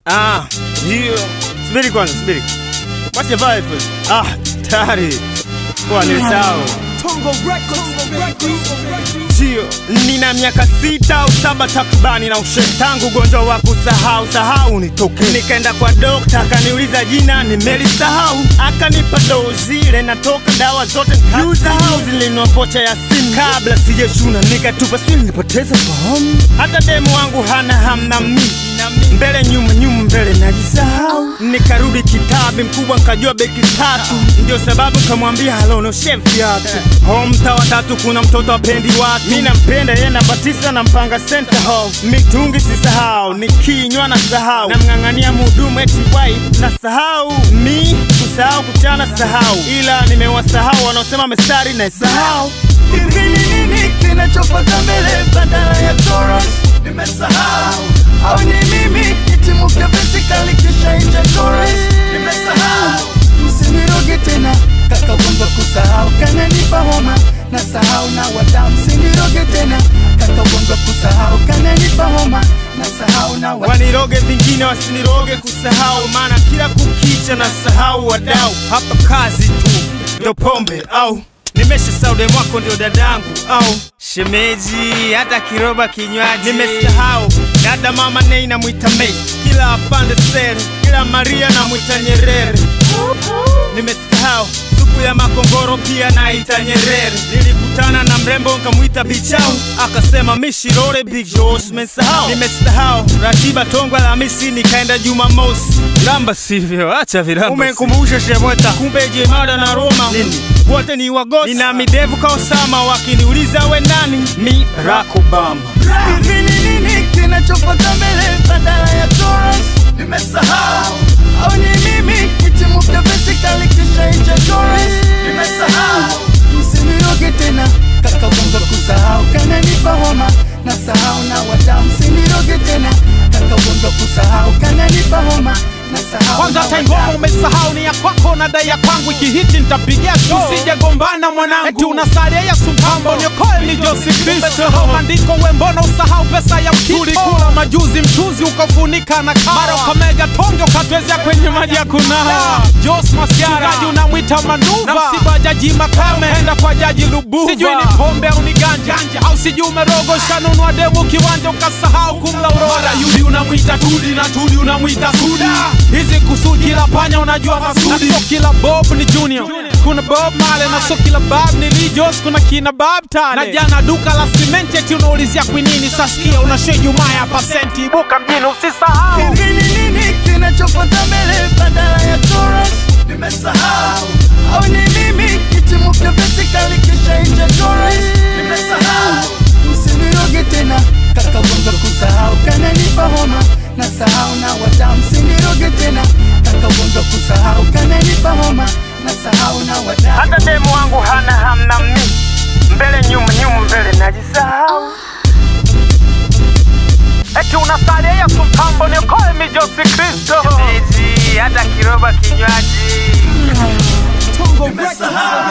Ah, hiyo. Subiri kwanza, subiri. Wacha vibe. Ah, tayari. Kwa nilisahau. Sio, nina miaka sita au saba takribani na ushe tangu ugonjwa wa kusahau sahau nitoke. Nikaenda kwa dokta akaniuliza jina nimelisahau, akanipa dozi ile natoka dawa zote nikasahau, zilinua pocha ya simu kabla sijachuna, nikatupa sijui nilipoteza fahamu. Hata demu wangu hana hamna mi mbele nyuma nyuma mbele najisahau, nikarudi kitabi mkubwa nkajua beki tatu, ndio sababu kamwambia halonoshe viatu ho mtaa wa tatu kuna mtoto apendi watu, mi nampenda yeye namba tisa na mpanga center house, mitungi sisahau, nikinywa na sahau, namng'ang'ania mhudumu eti wife na sahau, mi kusahau kuchana sahau, ila nimewasahau wanaosema mestari na sahau Hivi ni nini kinachofata mbele badala ya chorus? Nimesahau au ni mimi kitimuka basically kisha ija chorus? Nimesahau msiniroge tena kaka gonga kusahau kananipa homa na sahau na wadau msiniroge tena kaka gonga kusahau kananipa homa na sahau na wadau waniroge vingine wasiniroge kusahau, maana kila kukicha na sahau wadau. Hapa kazi tu ndo pombe au nimesha saude mwako ndio dadangu au shemeji, hata kiroba kinywaji nimesahau. Dada mama nei namwita Mei, kila afande sere, kila Maria namwita Nyerere. Nimesahau supu ya makongoro pia naita Nyerere. Nilikutana na mrembo nkamwita Bichau, akasema mishirore Big Josh. Nimesahau nimesahau ratiba Tongwa Alhamisi nikaenda Jumamosi. Ramba sivyo, acha viramba. Umenkumbusha Shemweta, kumbe Jemada na Roma nini wote ni wagosi. Nina midevu ka Osama, wakiniuliza we nani, mi Barack Obama. Hivi ni nini kinachofata mbele badala ya chorus? Nimesahau au ni mimi kitimuka basically kisha ija chorus? Nimesahau msiniroge tena kaka gonga kusahau kananipa homa na sahau na wadau msiniroge tena kaka gonga kusahau kananipa homa na sahau kwanza na hata ngoma wadau. umesahau ni ya kwako na dai ya kwangu ikihiti nitapigia show usije gombana mwanangu eti unasalia Yesu mpambo niokoe ni Josi Kristo maandiko we mbona usahau pesa ya mkito tulikula majuzi mchuzi ukafunika na kawa mara ukamega tonge ukatwezea kwenye maji ya kunawa Jos Masiara mchungaji unamwita Manuva na msiba jaji Makame enda kwa jaji Lubuva sijui ni pombe au ni ganja au sijui umerogo shanunua demu kiwanja ukasahau kumla urora mara yudi unamwita Tudi na Tudi unamwita Suda hizi kusudi kila panya unajua masudi na sio kila Bob ni Junior kuna Bob Marley na sio kila Bob ni Lee Jos kuna kina Bob Tale na jana duka la simenti eti unaulizia kwinini sasikia unashe Jumaa ya pasenti ibuka mjini usisahau Hivi ni nini kinachofata mbele badala ya chorus? Nimesahau au ni mimi kitimuka basically kisha ija chorus? Nimesahau msiniroge tena kaka gonga kusahau kananipa homa na sahau na wadau msiniroge tena kaka gonga kusahau kananipa homa na sahau na wadau Hata demu wangu hana hamna mi mbele nyuma nyuma mbele najisahau. eti unasalia Yesu mpambo niokoe mi Josi Kristo Shemeji, hata kiroba kinywaji Nimesahau